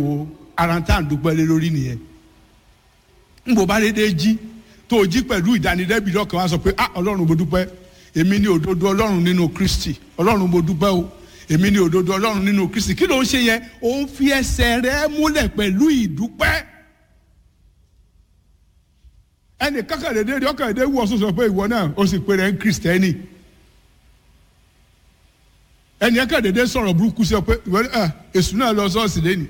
wo ara tá à ń dúpẹ́ lé lórí nìyẹn n bò bá dédé jí tó o jí pẹ̀lú ìdánilẹ́bi lọ́kàn wá sọ pé ah ọlọ́run mo dúpẹ́ èmi ní òdodo ọlọ́run nínú kristi ọlọ́run mo dúpẹ́ o èmi ní òdodo ọlọ́run nínú kristi kí ló ń ṣe yẹn ó ń fi ẹsẹ̀ rẹ múlẹ̀ pẹ̀lú ìdúpẹ́ ẹnì kákàdédé rí ọkàdédé wú ọsùn sọ pé ìwọ náà ó sì pé rẹ ń kristẹni ẹnì kákàdédé sọ̀rọ̀ burúkú sí ọ pé ìwọ náà èṣù náà lọ sọ́ọ̀sì lẹ́nu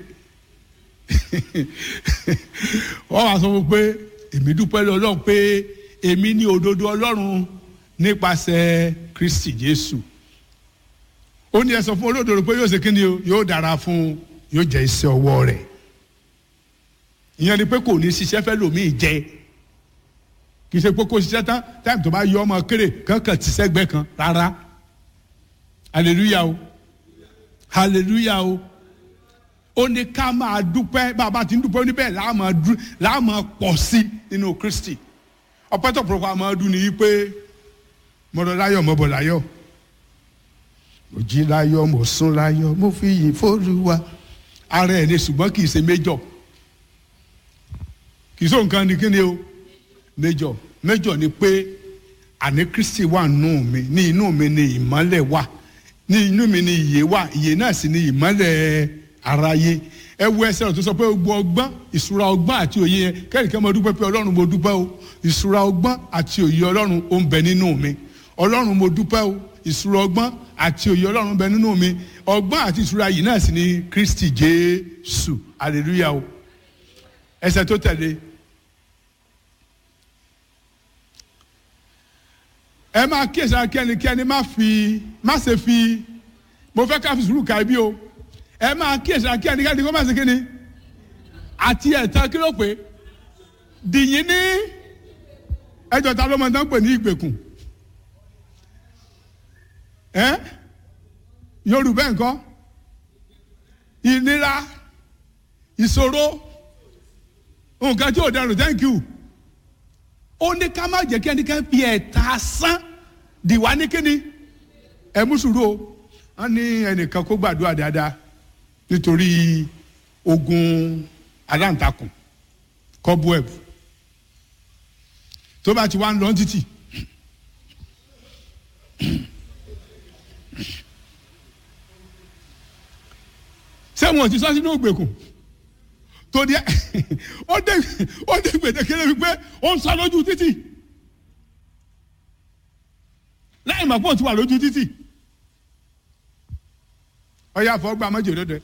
wọ́n wá sọ fún pé èmi dúpẹ́ lọ́lọ́run pé èmi ní òdodo ọlọ́run nípasẹ̀ kristi jésù ó ní ẹ sọ fún olódodo pé yóò ṣe kíni o yóò dára fún yóò jẹ iṣẹ́ ọwọ́ rẹ̀ ìyẹn ni pé kò ní ṣiṣẹ́ fẹ́ lòmíì jẹ kì í ṣe pé kó ṣiṣẹ́ tán táìmù tó bá yọ ọmọ kéré kankan ti sẹ́gbẹ́ kan rárá hallelujah o hallelujah o ó ní ká máa dúpẹ́ bàbá tí ń dúpẹ́ níbẹ̀ láàmú pọ̀ sí nínú kristi ọpẹ́ tó pọ̀lọpọ̀ àmọ́ ọdún ni pé mọ̀rọ̀ láyọ̀ mọ̀bọ̀ láyọ̀ mo jí láyọ̀ mo sùn láyọ̀ mo fi yìn fÓlúwa ara ẹ̀ ní ṣùgbọ́n kì í ṣe méjọ̀ kì í ṣe nǹkan ní kíni o méjọ̀ méjọ̀ ni pé àní kristi wà nù mí ní inú mi ni ìmọ́lẹ̀ wà ní inú mi ni ìyè wà ìyè náà sì ni ìmọ́lẹ̀ aráyé ẹ wo ẹsẹ̀ rẹ̀ tó sọ pé gbogbo ọgbọ́n ìṣúra ọgbọ́n àti òye yẹn kẹ́rìkẹ́ mo dúpẹ́ pé ọlọ́run mo dúpẹ́ o ìṣúra ọgbọ́n àti òye ọlọ́run ó ń bẹ nínú mi ọlọ́run mo dúpẹ́ o ìṣúra ọgbọ́n àti òye ọlọ́run bẹ nínú mi ọgbọ́n àti ìṣúra yìí náà sì ni kristi jésù hallelujah o ẹsẹ̀ tó tẹ̀lé ẹ máa kíyèsí akẹ́nikẹ́ni má fi má ṣe fi mo fẹ́ ká fi sùúrù ka ibi o ẹ máa kíyèsí akẹ́nikẹ́ni kó má ṣe kíni àti ẹ̀tàn kí ló pé dìyín ní ẹjọ́ ta ló mọ̀ tán pè ní ìgbèkùn ẹ yorùbá nǹkan ìnira ìṣòro nǹkan tí ò dẹrùn thank you ó ní ká má jẹ́ kí ẹnikẹ́ni fi ẹ̀ta sán dìwà ní kíni ẹ mú sùúrù o wọ́n ní ẹnìkan kó gbàdúrà dáadáa nítorí ogun aláǹtakùn cobweb tó bá ti wá ń lọ títì sẹ́wọ̀n ti sọ sínú ògbèkùn tó di ó dé ó dé gbèdékele wípé ó ń sọ lójú títì láì mọ̀ pé ó ti wà lójú títì ọyá àfọwọ́gbà mọ́jọ́ lọ́dẹ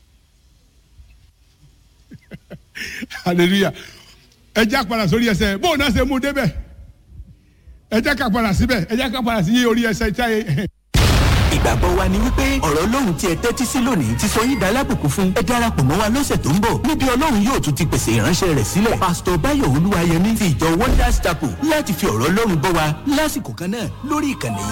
hallelujah ẹ jẹ́ àpàdà sórí ẹsẹ̀ bóun náà ṣe mú débẹ̀ ẹ jẹ́ ká padà síbẹ̀ ẹ jẹ́ ká padà sí orí ẹsẹ̀ ìtayé ìgbàgbọ́ wa ni wípé ọ̀rọ̀ ọlọ́run tí ẹ tẹ́tí sí lónìí ti sọ yín dá lábùkún fún ẹ darapọ̀ mọ́ wa lọ́sẹ̀ tó ń bọ̀ níbi ọlọ́run yóò tún ti pèsè ìránṣẹ́ rẹ̀ sílẹ̀ pásítọ̀ báyọ̀ olúwayẹmí ti ìjọ wonders chapel láti fi ọ̀rọ̀ ọlọ́run bọ́ wa lásìkò kan náà lórí ìkànnì yìí.